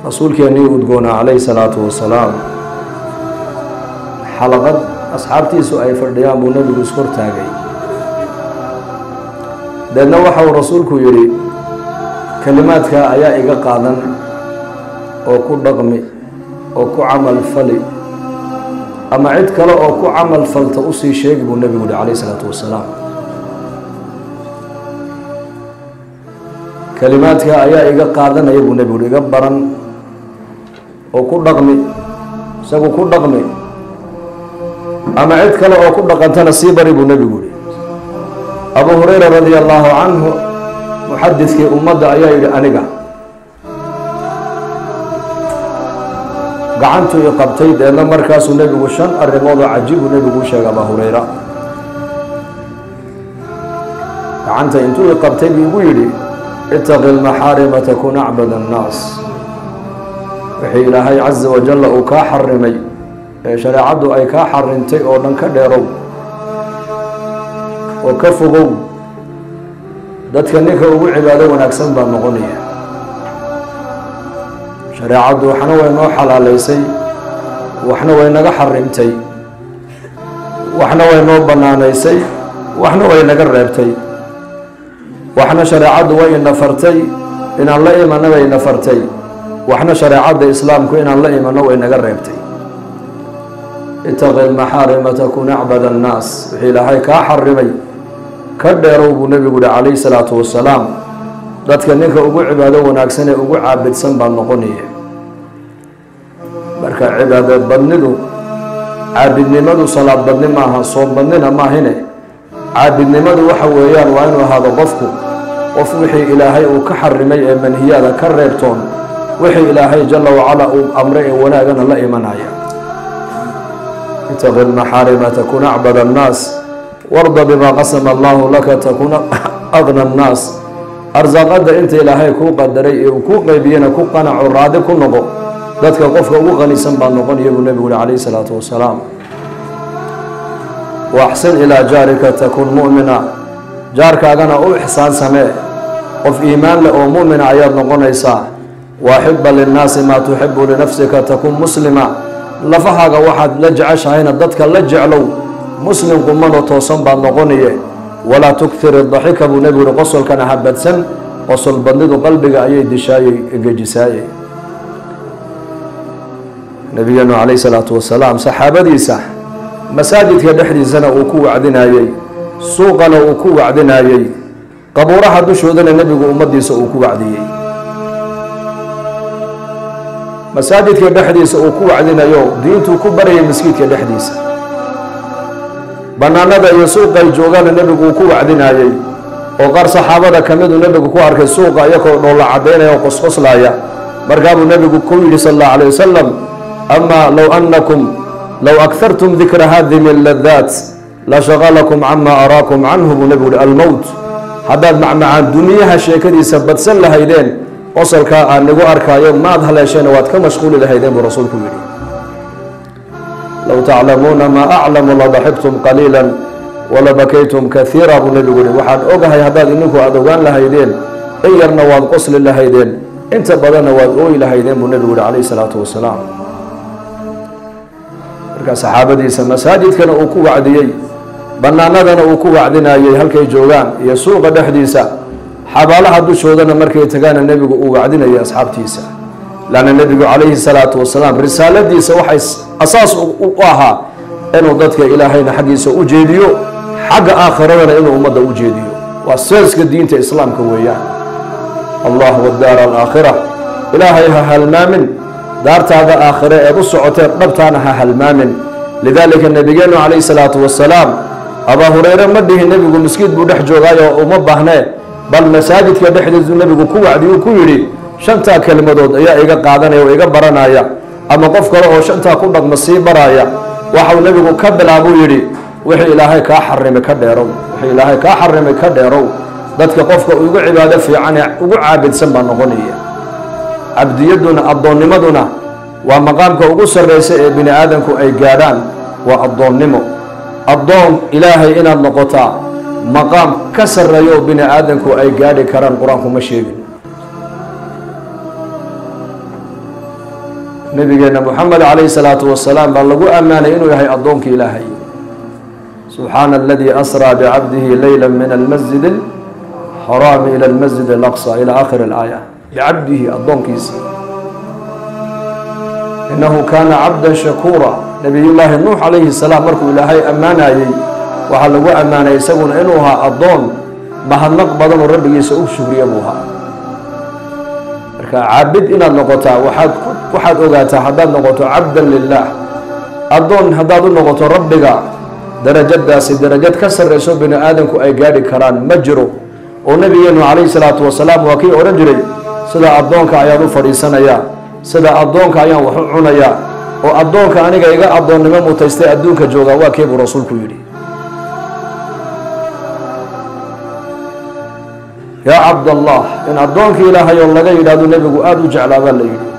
rasuulkeennii udgoonaa calayhi salaatu wasalaam xalaqad asxaabtiisu ay fadhiyaan buu nebigu ishortaagay deedna waxa uu rasuulku yidhi kelimaadka ayaa iga qaadan oo ku dhaqmi oo ku camal fali ama cid kale oo ku camal falta usii sheegi buu nebigu yihi calayhi salaatu wasalaam kelimaadka ayaa iga qaadanaya buu nebigu yihi iga baran oo ku dhaqmi isagu ku dhaqmi ama cid kale oo ku dhaqantana sii bari buu nebigu yihi abu hurayra radia allaahu canhu muxadidkii ummadda ayaa yidhi aniga gacantuu i qabtay deedna markaasuu nebigu shan arrimood oo cajiibuu nebigu u sheegay abaa hurayra gacanta intuu i qabtay buu igu yidhi itaqi lmaxaarima takun acbad annaas wixii ilaahay casa wajalla uu kaa xarimay ee shareecaddu ay kaa xarintay oo dhan ka dheerow oo ka fogow dadka ninka ugu cibaado wanaagsan baa noqonaya shareecaddu waxna way noo xalaalaysay waxna way naga xarimtay waxna way noo bannaanaysay waxna way naga reebtay waxna shareecaddu way ina fartay inaan la imanno way ina fartay waxna shareecadda islaamku inaan la imanno way naga reebtay itaqi lmaxaarima takun acbad annaas wixii ilaahay kaa xarimay ka dheerow buu nebigu yihi calayhi salaatu wasalaam dadka ninka ugu cibaado wanaagsan ee ugu caabidsan baa noqonaya marka cibaado badnidu caabidnimadu salaad badni maaha soom badnina maahine caabidnimadu waxa weeyaan waa inuu ahaado qofku qof wixii ilaahay uu ka xarimay ee manhiyaada ka reebtoon wixii ilaahay jala wacala uu amray ee wanaagana la imanaya itaqi lmaxaarima takun acbad annaas warda bimaa qasama allahu laka takuna aqna annaas arsaaqadda inta ilaahay kuu qadaray ee uu kuu qeybiyena ku qanaco raadi ku noqo dadka qofka ugu qanisan baa noqonaya buu nebigu yihi calayhi salaatu wasalaam waaxsin ilaa jaarika takun mu'mina jaarkaagana u ixsaan samee qof iimaan leh oo mu'mina ayaad noqonaysaa waaxiba linnaasi maa tuxibu linafsika takun muslima lafahaaga waxaad la jeceshahayna dadka la jeclow muslim qumano toosan baad noqonaye walaa tuktir daxika buu nebigu yihi qosolkana ha badsan qosol badnidu qalbiga ayay dishaayey gejisaayey nabigeenu calayhi salaatu wasalaam saxaabadiisa masaajidka dhexdiisana uu ku wacdinayey suuqana uu ku wacdinayey qabuuraha dushoodana nebigu ummaddiisa uu ku wacdiyey masaajidka dhexdiisa uu ku wacdinayo diintuu ku barayay maskiidka dhexdiisa bannaanada iyo suuqay joogaana nebigu uu ku wacdinayey oo qaar saxaabada ka miduu nebigu ku arkay suuqa iyakoo dhoolla caddaynaya oo qosqoslaaya markaabuu nebigu ku yidhi sal allahu alayh wasalam amaa low annakum low akhartum dikra hadimi ladaat la shaqalakum cama araakum canhu buu nebigu yihi almowt haddaad macmacaan duniyaha sheekadiisa badsan lahaydeen qosolkaa aan nigu arkaayo maad haleesheen waad ka mashquuli lahaydeen buu rasuulku yidhi low taclamuuna maa aclamu ladaxibtum qaliila walabakaytum kaiira buu nebigu yihi waxaan ogahay haddaad ininku aada ogaan lahaydeen in yarna waad qosli lahaydeen inta badanna waad ooyi lahaydeen buu nebigu yihi calayhi salaatu wasalaam markaa saxaabadiisa masaajidkana uu ku wacdiyey bannaanadana uu ku wacdinayey halkay joogaan iyo suuqa dhexdiisa xabaalaha dushoodana markay tagaana nebigu uu wacdinayay asxaabtiisa lanna nebigu calayhi salaatu wasalaam risaaladiisa waxay asaas u ahaa inuu dadka ilaahayna xaggiisa u jeediyo xagga aakhiradana inuu ummadda u jeediyo waa seeska diinta islaamka weeyaan allah wadaara alaakhira ilaahay ha halmaamin daartaada aakhire eed u socoteen dhabtaana ha halmaamin lidaalika nebigeenu calayhi salaatu wasalaam abaa hureyre ma dhihin nebigu miskiid buu dhex joogaayo uma baahnee bal masaajidka dhexdiisu nebigu ku wacdiyuu ku yidhi shantaa kelmadood ayaa iga qaadanaya oo iga baranaya ama qof kale oo shantaa ku dhaqma sii baraya waxau nebigu ka bilaabuu yidhi wixii ilaahay kaa xarimay ka dheerow wixii ilaahay kaa xarimay ka dheerow dadka qofka ugu cibaado fiican ee ugu caabidsan baa noqonaya cabdiyadduna addoonnimaduna waa maqaamka ugu sarraysa ee bini aadamku ay gaadhaan waa addoonnimo addoon ilaahay inaad noqotaa maqaam ka sarreeya oo bini aadamku ay gaadhi karaan qur-aanku ma sheegin nabigeena moxamed calayhi salaatu wasalaam baa lagu ammaanay inuu yahay addoonkii ilaahay subxaana aladii asraa bicabdihi leyla min almasjid alxaraami ila almasjid alaqsa ila aakhiri alaaya bicabdihi addoonkiisii inahu kaana cabdan shakuura nabiyullaahi nuux calayhi salaam markuu ilaahay ammaanayey waxaa lagu ammaanay isaguna inuu ahaa addoon mahadnaq badan oo rabbigiisa u shugriya buu ahaa marka caabid inaad noqotaa waxaad waxaad ogaataa haddaad noqoto cabdan lilaah addoon haddaad u noqoto rabbiga darajadaasi darajad ka sarrayso bini aadamku ay gaadhi karaan ma jiro oo nabigeenu calayhi salaatu wasalaam waa kii odhan jiray sida addoonka ayaan u fadhiisanayaa sida addoonka ayaan wax u cunayaa oo addoonka aniga iga addoonnimo mutaystay adduunka joogaa waa kee buu rasuulku yidhi yaa cabdallah in addoonka ilaahay oo laga yidhaahdo nebigu aada u jeclaa baa la yidhi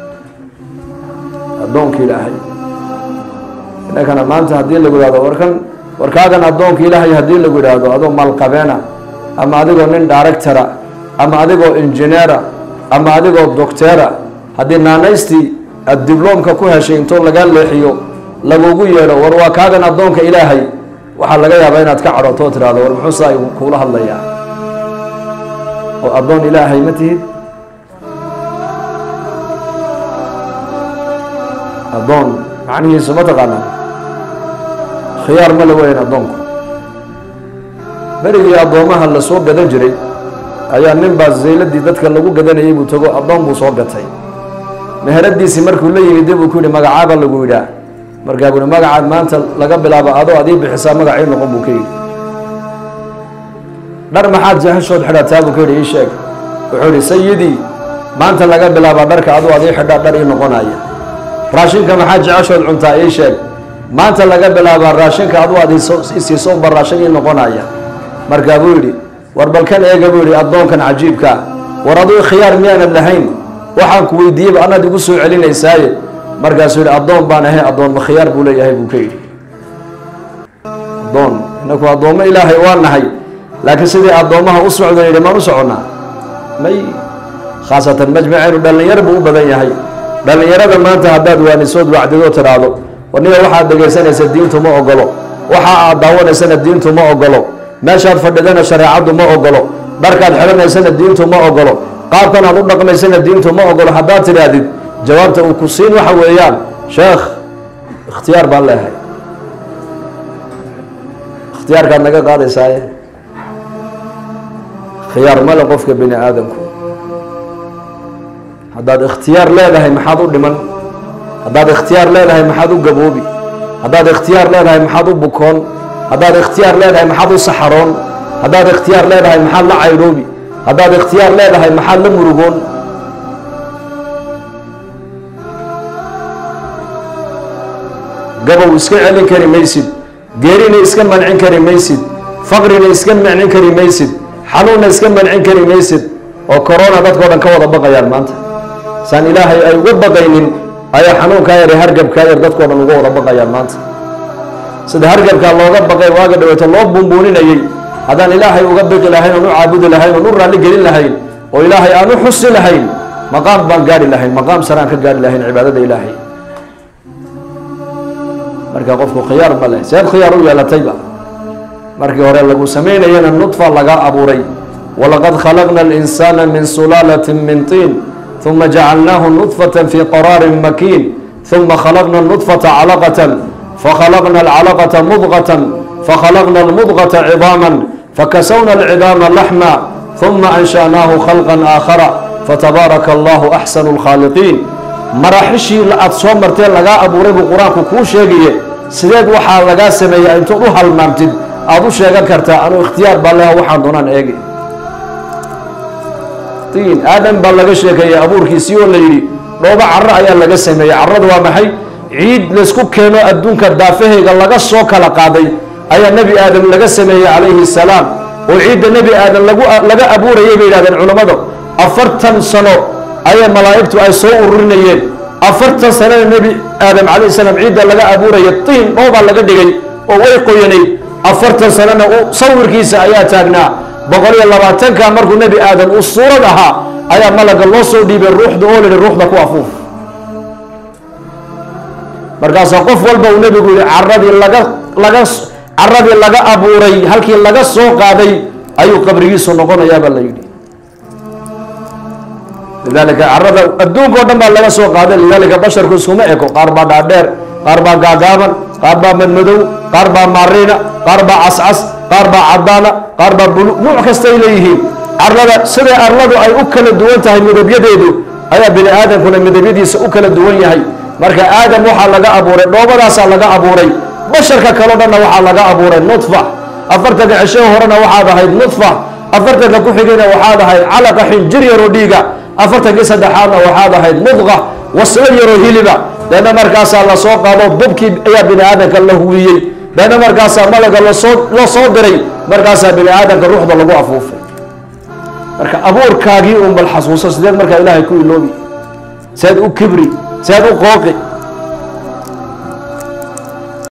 addoonka ilaahay innakana maanta haddii lagu yidhahdo warkan warkaagan addoonka ilaahay haddii lagu yidhaahdo adoo malqabeena ama adigoo nin directora ama adigoo injineera ama adigoo docteera haddii naanaystii aada dibloomka ku heshay intoo lagaa leexiyo lagugu yeedho war waa kaagan addoonka ilaahay waxaa laga yaabaa inaad ka cadhoto oo tidhahdo war muxuu saa kuula hadlayaa oo addoon ilaahay ma tihid addoon macnihiisu ma taqaanaa khiyaar ma la weyn addoonku berigii addoomaha la soo gadan jiray ayaa nin baa zayladii dadka lagu gadanayay buu tago addoon buu soo gatay meheradiisii markuu la yimid dib uu ku yihi magacaaba lagu yidhaah markaa buui magacaad maanta laga bilaabo adoo adii bixisaa magacii noqon buu ka yidhi dhar maxaad jahashood xidhataa buu ka yidhi ii sheeg wuxuu yidhi sayidii maanta laga bilaabaa dharka aduu adii xidhaa dhar ii noqonaya raashinka maxaad jeceshood cuntaa ii sheeg maanta laga bilaabaa raashinka aduu ad isiiso ba raashin ii noqonaya markaa buu yidhi war balkan eega buu yidhi addoonkan cajiibkaa war aduu khiyaar miyaanan lahayn waxaan ku weydiiyeyba anaad igu soo celinaysaaye markaasuu yidhi addoon baan ahay addoon ma khiyaar buu leeyahay buu ka yidhi addoon inaku addoommo ilaahay waa nahay laakiin sidii addoommaha u socdan yidhi maan u soconnaa may khaasatan majmaceynu dhallinyar buu u badan yahay dhallinyarada maanta haddaad waanisood wacdidoo tidhaahdo warniga waxaad dhegaysanaysa diintu ma ogolo waxa aad daawanaysana diintu ma ogolo meeshaad fadhidana shareecaddu ma ogolo dharkaad xidhanaysana diintu ma ogolo qaabkan aad u dhaqmaysana diintu ma ogolo haddaad tidhaahdid jawaabta uu ku siin waxa weeyaan sheekh ikhtiyaar baan leehay ikhtiyaarkaad naga qaadaysaaye khiyaar male qofka bini aadamku haddaad ikhtiyaar leedahay maxaad u dhiman haddaad ikhtiyaar leedahay maxaad u gaboobi haddaad ikhtiyaar leedahay maxaad u bukoon haddaad ikhtiyaar leedahay maxaad u saxaroon haddaad ikhtiyaar leedahay maxaad la caydhoobi haddaad ikhtiyaar leedahay maxaad la murugoon gabow iska celin kari maysid geerina iska mancin kari maysid faqrina iska mancin kari maysid xanuunna iska mancin kari maysid oo corona dadkao dhan ka wada baqayaan maanta saan ilaahay ay uga baqaynin ayaa xanuunkaa yar ee hargabkaa yar dadkao dhan uga wada baqayaan maanta sida hargabkaa looga baqay waaga dhaweeto loo buunbuuninayey haddaan ilaahay uga biqi lahayn oon u caabudi lahayn oon u raalli gelin lahayn oo ilaahay aan u xusi lahayn maqaam baan gaari lahayn maqaam saraan ka gaari lahayn cibaadada ilaahay marka qofku khiyaar ma leh seed khiyaar u yeelatayba markii hore lagu samaynayana nudfa laga abuuray walaqad khalaqna alinsaana min sulaalatin min tiin ثuma jacalnaahu nudfة fi qaraarin makiin ثuma khalaqna nudfata calaqaة fakhalaqna alcalaqaةa mudqaة fakhalaqna almudqaةa cidaama fakasawna alcidaama laxma ثuma ansha'naahu khalqa aakhara fatabaaraka allahu axsanu اlkhaaliqiin maraaxishii aad soo martee lagaa abuuray buu qur-aanku kuu sheegaye sideed waxaa lagaa sameeya intood u halmaamtid aada u sheegan kartaa anuu ikhtiyaar baa leha waxaan doonaan eegi tiin aadam baa laga sheekeeyey abuurkiisii oo la yidhi dhoobo caro ayaa laga sameeyey carradu waa maxay ciid laysku keeno adduunka daafahayga laga soo kala qaaday ayaa nebi aadam laga sameeyey calayhi salaam oo ciidda nebi aadam lagu laga abuurayay bay yidhahdeen culammadu afartan sano ayaa malaa'igtu ay soo ururinayeen afartan sanana nebi aadam calayhi salaam ciidda laga abuuraya tiin dhoobaa laga dhigay oo way qoyanay afartan sanana sawirkiisa ayaa taagnaa boqol iyo labaatanka markuu nebi aadam uu suurad ahaa ayaa malaga loo soo dhiibay ruuxda oo lihi ruuxda ku afuuf markaasaa qof walba uu nebigu yihi caradii laga laga caradii laga abuuray halkii laga soo qaaday ayuu qabrigiisu noqonayaabaa la yidhi lidalika carada adduunka o dhan baa laga soo qaaday lidalika basharku iskuma eko qaar baa dhaadheer qaar baa gaagaaban qaar baa madmadow qaar baa maariina qaar baa cascas qaar baa cadaana qaar baa bulu nuuc kastay leeyihiin carlada siday arladu ay u kala duwan tahay midabyadeedu ayaa bini aadamkuna midabyadiisa u kala duwan yahay marka aadam waxaa laga abuuray dhoobadaasaa laga abuuray basharka kaleo dhanna waxaa laga abuuray nudfa afartanka cisho horena waxaad ahayd nudfa afartanka ku xigayna waxaad ahayd calaqa xinjir yaroo dhiiga afartankii saddexaadna waxaad ahayd mudqa waslo yaroo hiliba deedna markaasaa lasoo qaado bubkii ayaa bini aadamka la huwiyey deedna markaasaa malaga lasoo la soo diray markaasaa bini aadamka ruuxda lagu afuufay marka abuurkaagii un bal xasuuso sideed markaa ilaahay ku iloobi seed u kibri seed u qooqi